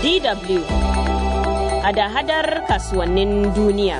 DW hada-hadar kasuwannin duniya.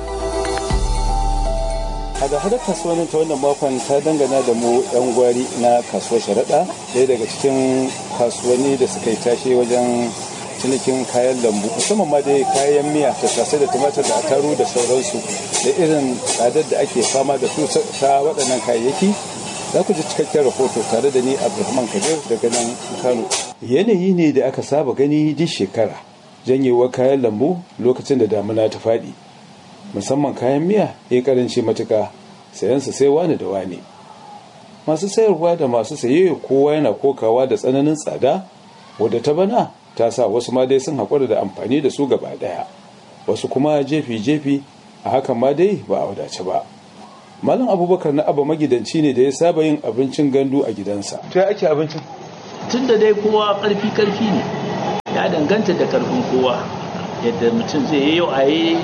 hada-hadar kasuwannin ta wannan makon ta dangana da mu yan gwari na kasuwar sharaɗa ɗaya daga cikin kasuwanni da suka yi tashe wajen cinikin kayan lambu musamman ma dai kayan miya tattasai da tumatir da ataru da sauransu da irin tsadar da ake fama da su ta waɗannan kayayyaki za ku ji cikakken rahoto tare da ni abdulrahman kabir daga nan kano yanayi ne da aka saba gani duk shekara janyewar kayan lambu lokacin da damuna ta faɗi musamman kayan miya ya karanci matuka sayansa sai wani da wani masu sayarwa da masu saye kowa yana kokawa da tsananin tsada wadda ta bana ta sa wasu ma dai sun haƙura da amfani da su gaba ɗaya wasu kuma jefi-jefi a hakan ma dai ba a wadace ba malam abubakar na abu magidanci ne da ya saba yin abincin gandu a gidansa to ya ake abincin tun da dai kowa karfi karfi ne ya danganta da karfin kowa yadda mutum zai yi yau a yi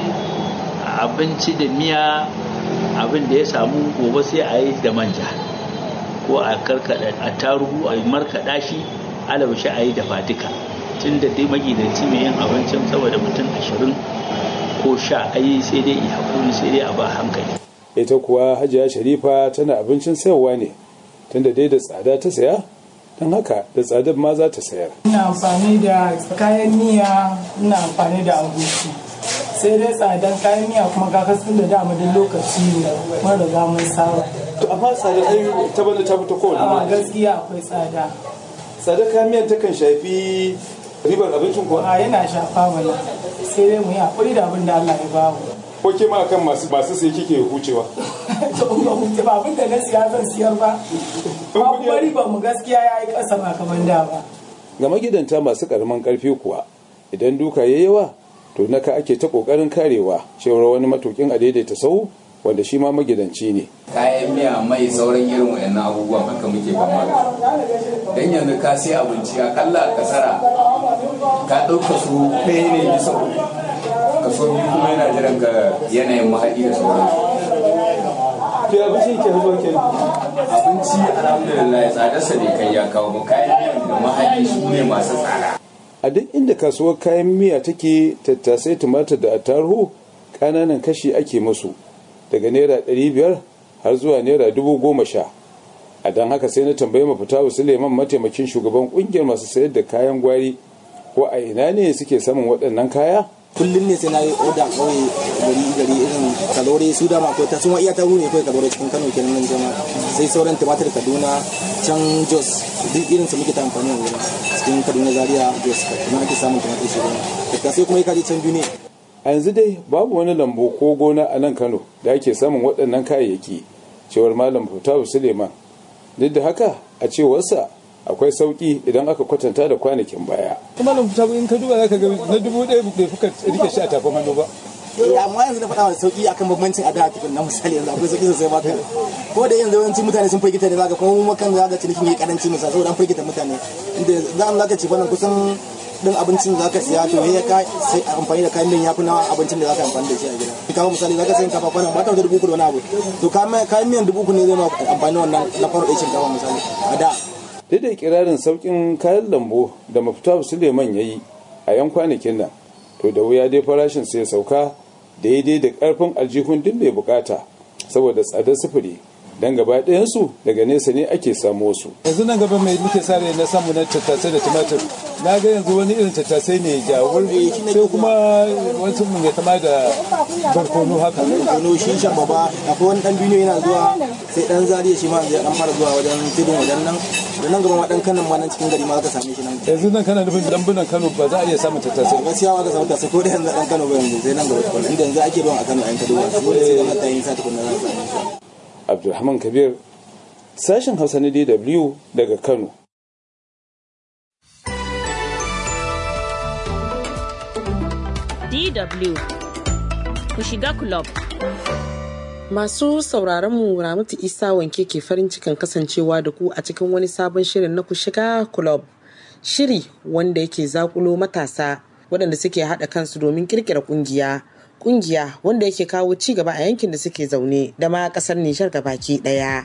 abinci da miya abin da ya samu gobe sai a yi da manja ko a karkada a tarugu a markaɗa shi alabashi a yi da fatika tun da dai magidanci mai yin abincin saboda mutum ashirin ko sha a yi sai dai haƙuri sai dai a ba hankali ita kuwa hajiya sharifa tana abincin sayarwa ne tunda dai da tsada ta saya don haka da tsadar ma za ta sayar ina amfani da kayan miya ina amfani da agushi sai dai tsadan kayan miya kuma kakasin da dama duk lokaci ne mun riga mun saba to amma tsadar ai ta bana ta fita kowane a gaskiya akwai tsada tsadar kayan miyan ta kan shafi ribar abincin kuwa a yana shafa mana sai dai mu yi hakuri da abin da Allah ya ba mu ko ke ma kan masu masu sai kike hucewa to ba mu ba abin da na siya zan siyar ba ba bari ba mu gaskiya ya yi kasa ba kamar da ba ga magidanta masu karamin karfi kuwa idan duka yayi yawa to naka ake ta kokarin karewa cewar wani matukin a daidaita sau wanda shi ma magidanci ne kayan miya mai sauran irin wayannan abubuwan haka muke fama da dan yanzu ka sai abinci akalla a kasara ka ɗauka su ɗaya ne bisa uku kaso biyu kuma yana jiran ka yanayin mahaɗi da sauransu to abinci ke zuwa ke abinci alhamdulillah tsadarsa ne kai ya kawo ba kayan miyan da mahaɗi su ne masu tsada a duk inda kasuwar kayan miya take tattasai tumatir da attaruhu ƙananan kashi ake musu daga naira ɗari biyar har zuwa naira dubu goma sha a don haka sai na tambayi mafita suleiman mataimakin shugaban ƙungiyar masu sayar da kayan gwari ko a ina ne suke samun waɗannan kaya kullum ne sai na yi oda kawai gari gari irin kalore su dama akwai ta suma iya ta ne kawai kalore cikin kano kenan nan jama sai sauran tumatir kaduna can jos duk irin su muke ta amfani a wurin cikin kaduna zaria jos kuma ake samun tumatir shi da sai kuma ya kaji can biyu ne a yanzu dai babu wani lambu ko gona a nan kano da ake samun waɗannan kayayyaki cewar malam futawu suleiman duk da haka a cewarsa akwai sauki idan aka kwatanta da kwanakin baya kuma nan fita in ka duba zaka ga na dubu ɗaya bai fuka rike shi a tafin hannu ba amma yanzu na faɗa da sauki akan bambancin ada tukun na misali yanzu akwai sauki sosai maka ko da yanzu yawanci mutane sun firgita ne zaka kuma mu makan zaka cinikin yi karanci misali saboda an firgita mutane inda za mu zaka ci fannin kusan din abincin da zaka siya to ya ka sai amfani da kayan miyan yafi na abincin da zaka amfani da shi a gida kamar misali zaka sayin kafa kwana ba ta wata dubu uku da wani abu to kayan miyan dubu uku ne zai ma amfani wannan na faro ɗaya shinkafa misali a da duk da kirarin saukin kayan lambu da mafita suleiman ya yi a yan kwanakin nan to da wuya dai farashin sai sauka daidai da karfin aljihun duk mai bukata saboda tsadar sufuri dan gaba ɗayansu daga nesa ne ake samu su yanzu nan gaba mai muke sa na samu na tattasai da tumatir na ga yanzu wani irin tattasai ne jawur sai kuma wasu mun ya kama da barkono haka barkono shi shan baba akwai wani dan duniya yana zuwa sai dan zariya shi ma zai dan fara zuwa wajen tudun wajen nan da nan gaba ma dan kanan ma nan cikin gari ma zaka same shi nan yanzu nan kana nufin lambunan Kano ba za a iya samun tattasai gaskiya ba ka samu tattasai ko da yanzu dan Kano ba yanzu sai nan gaba tukun inda yanzu ake ruwan a Kano a yanka duwa dole sai da mata yin sa tukun nan za su Abdulrahman Kabir sashen Hausa na DW daga Kano DW ku shiga club. Masu sauraron mu Ramatu Isa wanke ke farin cikin kasancewa da ku a cikin wani sabon shirin na ku shiga club. Shiri wanda yake zakulo matasa waɗanda suke haɗa kansu domin kirkira ƙungiya. Ƙungiya wanda yake kawo ci gaba a yankin da suke zaune da ma ƙasar Nijar baki ɗaya.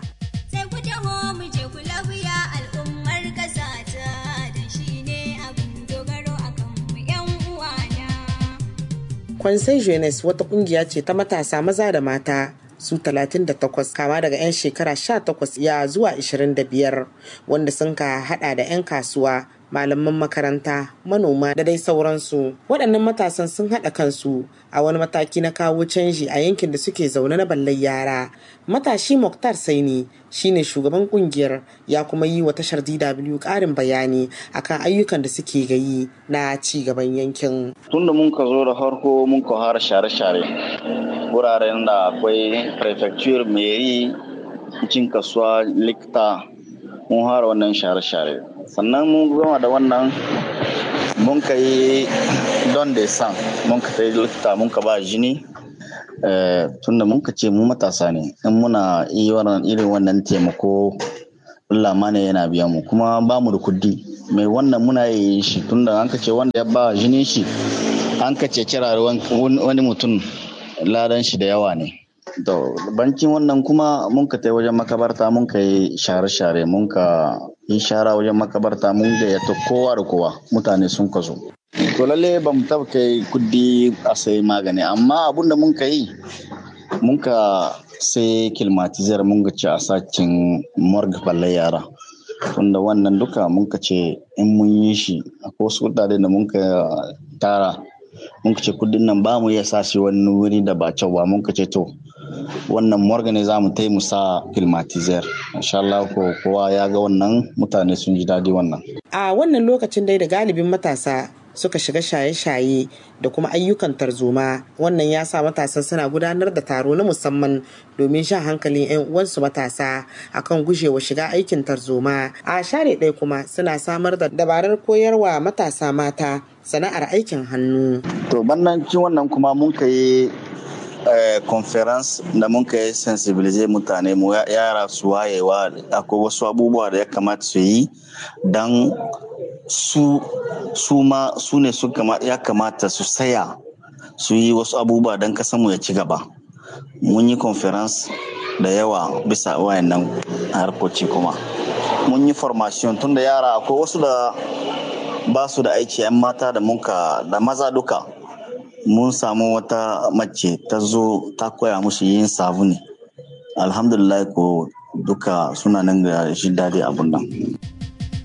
Kwansai Jeunesse wata kungiya ce ta matasa maza da mata su 38 kama daga 'yan shekara 18 ya zuwa 25 wanda sun ka hada da 'yan kasuwa malaman makaranta manoma da dai sauransu waɗannan matasan sun haɗa kansu a wani mataki na kawo canji a yankin da suke zaune na ballar yara matashi muktar saini shine shugaban kungiyar ya kuma yi wa tashar dw ƙarin bayani akan ayyukan da suke gayi na ci gaban yankin tunda mun ka zo da farko mun ka fara share-share wuraren da akwai prefecture meri cin kasuwa likta mun fara wannan share-share sannan mun gama da wannan mun ka yi don da san mun ka yi likita mun ka ba jini tunda mun ka ce mu matasa ne in muna irin wannan taimako Allah ne yana biya mu kuma ba mu da kudi mai wannan muna yi shi tunda an ka ce wanda ya ba jinin shi an ka ce kira wani mutum ladan shi da yawa ne to bankin wannan kuma mun ka tai wajen makabarta mun ka yi share-share mun ka yi shara wajen makabarta mun gayyata kowa da kowa mutane sun ka zo to lalle ba mu taba kai kudi a sai magani amma abinda mun ka yi mun ka sai kilmatizar mun ga ci a sakin morgue balle yara tunda wannan duka mun ka ce in mun yi shi akwai wasu kudade da mun ka tara mun ka ce kudin nan ba mu iya sa shi wani wuri da ba kyau ba mun ka ce to wannan morgue ne za mu tai mu sa filmatizer insha Allah ko kowa ya ga wannan mutane sun ji daɗi wannan a wannan lokacin dai da galibin matasa suka shiga shaye-shaye da kuma ayyukan tarzoma wannan ya sa matasan suna gudanar da taro na musamman domin shan hankalin 'yan uwansu matasa akan gujewa shiga aikin tarzoma a share ɗaya kuma suna samar da dabarar koyarwa matasa mata sana'ar aikin hannu to bannancin wannan kuma mun ka yi conference da mun ka yi sensibilize mutane mu yara su wayewa akwai wasu abubuwa da ya kamata su yi don su su ma su ne ya kamata su saya su yi wasu abubuwa don mu ya ci gaba mun yi conference da yawa bisa wayannan harkoci kuma mun yi formation tun da yara akwai wasu da ba su da aiki 'yan mata da munka da maza duka mun samu wata mace ta zo ta koya musu yin sabuni alhamdulillah ko duka suna nan ga shi daɗi abun nan